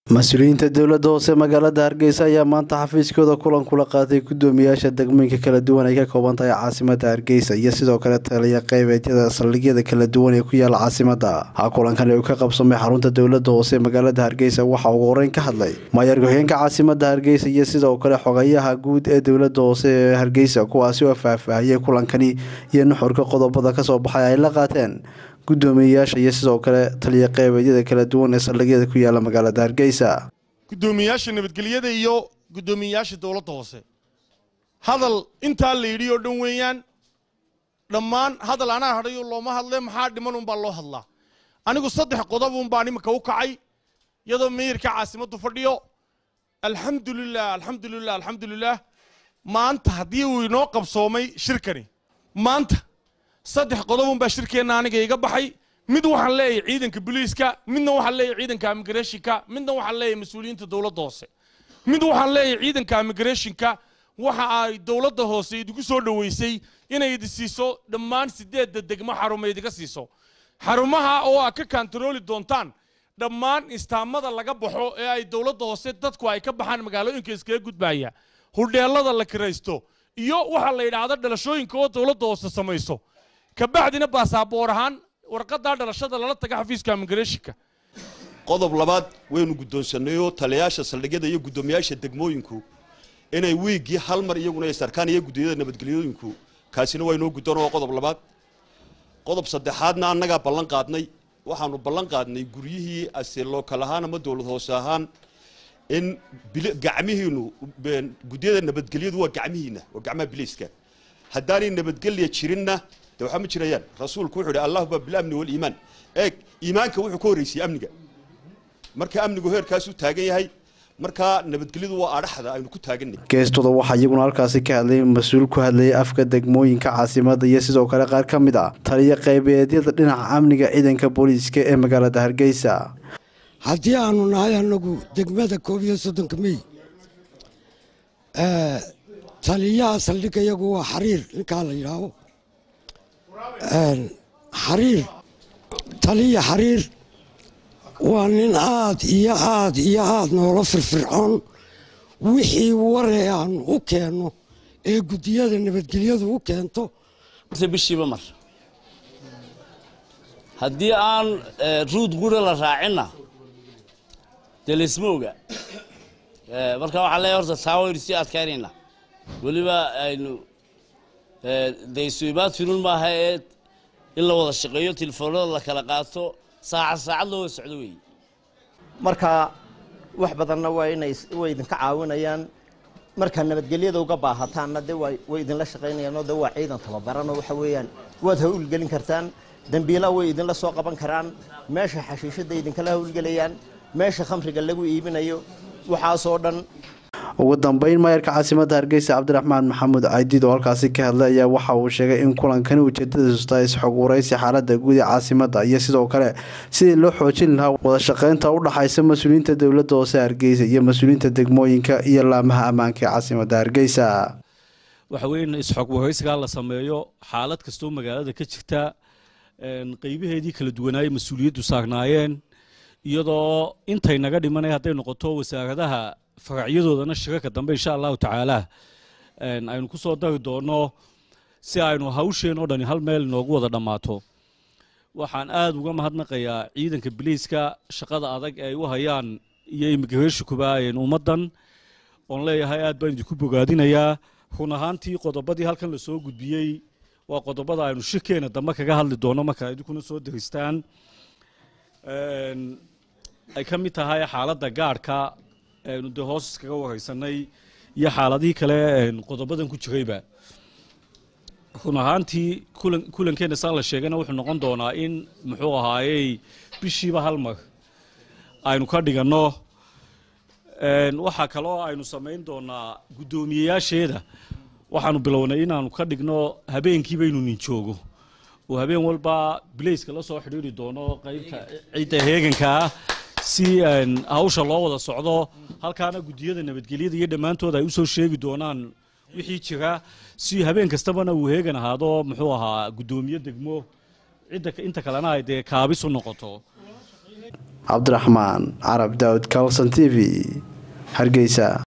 mas-uuliyiinta dowladda hoose magaalada hargeysa ayaa maanta xafiiskooda kulan kula qaatay gudoomiyaasha degmooyinka kala duwan ay ka kooban tahay caasimada hargeysa iyo sidoo kale taliya qeybeedyada saldhigyada kala duwan ee ku yaala caasimada kulankan uu ka qabsamay xarunta dowlada hoose magaalada hargeysa waxaa ugu horeyn ka hadlay maayar ku-xigeenka caasimada hargeysa iyo sidoo kale xogayaha guud ee dowlada hoose ee hargeysa kuwaasi oo faahfaahiyey kulankani iyo nuxurka qodobada kasoo baxay ay la qaateen gudoomiyeyaasha iyo sidoo kale taliya qeybeedyada kala duwan ee saldhigyada ku yaala magaalada hargeysa gudoomiyeyaasha nabadgelyada iyo gudoomiyeyaasha dowladda hoose hadal intaa la yidhi oo dhan weeyaan dhammaan hadal anaa hadhayo looma hadle maxaa dhiman unbaa loo hadlaa anigu saddex qodob unbaan iminka u kacay iyadoo meeyarka caasimaddu fadhiyo alxamdulilah alxamdulilah alxamdulilah maanta haddii uu inoo qabsoomay shirkani maanta saddex qodobun baa shirkeenna aniga iga baxay mid waxaan leeyahay ciidanka booliiska midna waxaan leeyahay ciidanka immigrationka midna waxaan leeyahay mas-uuliyiinta dowladda hoose mid waxaan leeyahay ciidanka immigrationka waxa ay dowladda hoose idigu soo dhoweysay inay idi siiso dhammaan sideedda degmo xarumo idiga siiso xarumaha oo aad ka kantarooli doontaan dhammaan istaamada laga baxo ee ay dowladda hoose dadku ay ka baxaan magaalooyinka iskaga gudbaya hudheelada la kiraysto iyo waxa la yidhaahdo dhalashooyinka oo dowladda hoose samayso kabacdina baasaboor ahaan warqadaa dhalashada lala taga xafiiska immigrationka qodob labaad waynu guddoonsanayoo taliyayaasha saldhigyada iyo guddoomiyaasha degmooyinku inay wiiggii hal mar iyaguna ay sarkaan iyo guddiyada nabadgelyooyinku kaasina waa inoo guddoon oo qodob labaad qodob saddexaadna annagaa ballan qaadnay waxaanu ballan qaadnay guryihii ase lookal ahaan ama dowlad hoose ahaan in gacmihiinu guddiyada nabadgelyadu waa gacmihiina waa gacmaha biliiska haddaanay nabadgelya jirinna de waxaa ma jirayaan rasuulku wuxuu ihi allahuma bilamni waliimaan eeg iimaanka wuxuu ka horreysiyey amniga marka amnigu heerkaasuu taagan yahay markaa nabadgelyadu waa adhaxda aynu ku taaganay geestooda waxaa iyaguna halkaasi ka hadlay mas-uul ku hadlayay afka degmooyinka caasimada iyo sidoo kale qaar ka mid ah taliya qaybeedyada dhinaca amniga ciidanka booliiska ee magaalada hargeysa haddii aanu nahay anagu degmada koob iyo soddonka mey taliyaha saldhigga iyagu waa xariir ninkaa la yidhaaho xariir taliya xariir waa nin aad iyo aad iyo aad noola firfircoon wixii waree aanu u keenno ee guddiyada nabadgelyadu u keento bishiiba mar haddii aan ruud gura la raacinna dee laysma oga marka waxaa leeyahay horta taa waynu sii adkaynaynaa weliba aynu dee isuimaad firun maaha ee in la wada shaqeeyo telefoonada la kala qaato saacad saacad loo wada socdo weeye marka wax badanna waa inay way idinka caawinayaan markaa nabadgelyada uga baahataanna dee waa way idinla shaqaynayaanoo dee waa ciidan tababaranoo waxa weeyaan waad hawlgelin kartaan dembiila way idinla soo qaban karaan meesha xashiishadda idinkala hawlgelayaan meesha khamriga lagu iibinayo waxaasoo dhan ugu dambeyn maayarka caasimada hargeysa cabdiraxmaan maxamuud caydiid oo halkaasi ka hadlay ayaa waxa uu sheegay in kulankani ujeedadiisu tahay isxog waraysi xaalada guud ee caasimada iyo sidoo kale sidii loo xoojin lahaa wada shaqeynta u dhaxaysa mas-uuliyiinta dowladda hoose hargeysa iyo mas-uuliyiinta degmooyinka iyo laamaha ammaanka ee caasimada hargeysa waxa weeye in isxog waraysigaa la sameeyo xaalad kastoo magaalada ka jirta qeybaheedii kala duwanaayey mas-uuliyaddu saarnaayeen iyadoo intay naga dhimanay hadday noqoto wasaaradaha faracyadoodana shirarka dambe insha allahu tacaala aynu ku soo dari doono si aynu hawsheen oo dhani hal meel inoogu wada dhammaato waxaan aada uga mahadnaqayaa ciidanka biliiska shaqada adag ee ay u hayaan iyo immigreshikuba ummaddan oon leeyahay aad baan idinku bogaadinayaa run ahaantii qodobadii halkan lasoo gudbiyey waa qodobada aynu shirkeena dambe kaga hadli doono marka idinkuna soo deristaan ay ka mid tahay xaaladda gaadhka aynu dee hoos iskaga wareysanay iyo xaaladihii kale qodobadan ku jirayba run ahaantii kulankeena saa la sheegayna wuxuu noqon doonaa in muxuu ahaayey bishiiba hal mar aynu ka dhiganno waxaa kaloo aynu samayn doonaa guddoomiyeyaasheeda waxaanu bilownay inaanu ka dhigno habeenkiiba inuu nin joogo oo habeen walba bilayska la soo xidhiiri doono qaybta cidda heegankaa si hawsha loo wada socdo halkaana guddiyada nabadgelyada iyo dhammaantood ay usoo sheegi doonaan wixii jira si habeen kastabana uu heegan ahaado muxuu ahaa guddoomiye degmo cidda inta kalena ay dee kaabis u noqoto cabdiraxmaan carab daawud kalson t v hargeysa